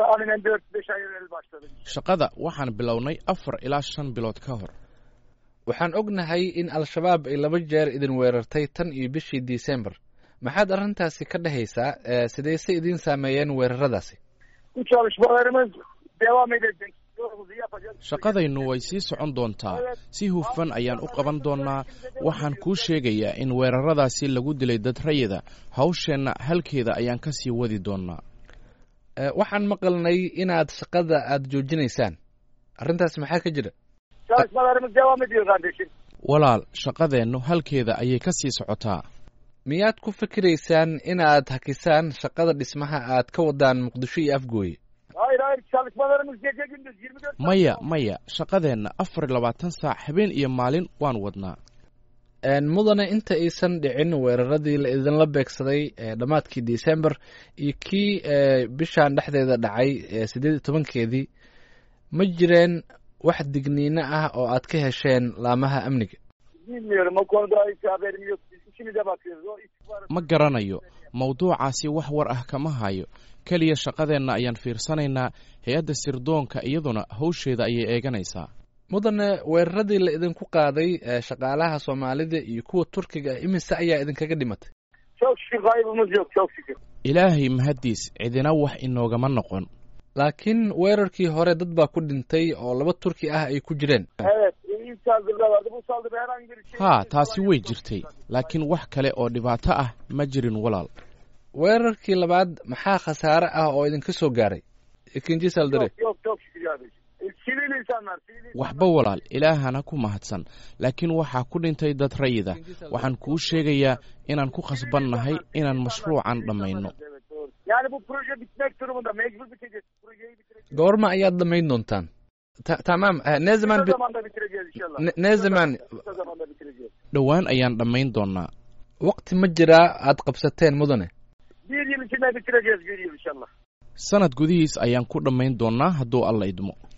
tahminen 4-5 ay evvel başladık. shaqada waxaan bilownay afar ilaa shan bilood ka hor waxaan ognahay in al-shabaab ay laba jeer idin weerartay tan iyo bishii disembar maxaad arrintaasi ka dhehaysaa ee sidayse idiin saameeyeen weeraradaasi Bu çalışmalarımız devam edecek. Yolumuzu yapacağız. shaqadaynu way sii socon doontaa si hufan ayaan u qaban doonnaa waxaan kuu sheegayaa in weeraradaasi lagu dilay dad rayida hawsheenna halkeeda ayaan ka sii wadi doonnaa Ee, waxaan maqalnay inaad shaqada aad joojinaysaan arrintaas maxaa ka jira Çalışmalarımız devam ediyor kardeşim. walaal shaqadeennu halkeeda ayay ka sii socotaa miyaad ku fikiraysaan inaad hakisaan shaqada dhismaha aad ka wadaan muqdisho iyo afgooye Hayır hayır çalışmalarımız gece gündüz 24 saat maya devam. maya shaqadeenna afar iyo labaatan saac habeen iyo maalin waan wadnaa Een, mudane inta aysan dhicin weeraradii la idinla beegsaday ee dhammaadkii december iyo kii ee, bishan dhexdeeda dhacay ee sideed iyo tobankeedii ma jireen wax digniino ah oo aad ka hesheen laamaha amniga Bilmiyorum o konuda hiç haberim yok. Biz işimize bakıyoruz. O istihbarat- ma garanayo mawduucaasi wax war ah kama hayo keliya shaqadeenna ayaan fiirsanaynaa hay-adda sirdoonka iyaduna hawsheeda ayay eeganaysaa mudane weeraradii la idinku qaaday ee shaqaalaha soomaalida iyo kuwa turkiga ah imise ayaa idinkaga dhimatay Çok şükür kaybımız yok çok şükür. ilaahay mahaddiis cidina wax inoogama noqon laakiin weerarkii hore dad baa ku dhintay oo laba turki ah ay ku jireen Evet ilk saldırıda vardı. Bu saldırıda herhangi bir şey... haa taasi way jirtay laakiin wax kale oo dhibaato ah ma jirin walaal weerarkii labaad maxaa khasaare ah oo idinka soo gaaray ikinji saldare Yok yok çok şükür kardeşim. E, Sivil insanlar. Sivil insanlar. waxba walaal ilaahana ku mahadsan laakiin waxaa ku dhintay dad rayida waxaan kuu sheegayaa inaan ku khasbannahay inaan mashruucan dhammayno Evet, doğru. Yani bu proje bitmek durumunda mecbur bitecek. Projeyi bitireceğiz. goorma ayaad dhammayn doontaan Ta- tamam eh, ne zaman Kısa bi- zamanda bitireceğiz inşallah. ne, ne zaman Kısa zamanda bitireceğiz. dhowaan ayaan dhammayn doonnaa waqti ma jiraa aad qabsateen mudane Bir yıl içinde bitireceğiz bir yıl inşallah. sanad gudihiis ayaan ku dhammayn doonnaa hadduu alla idmo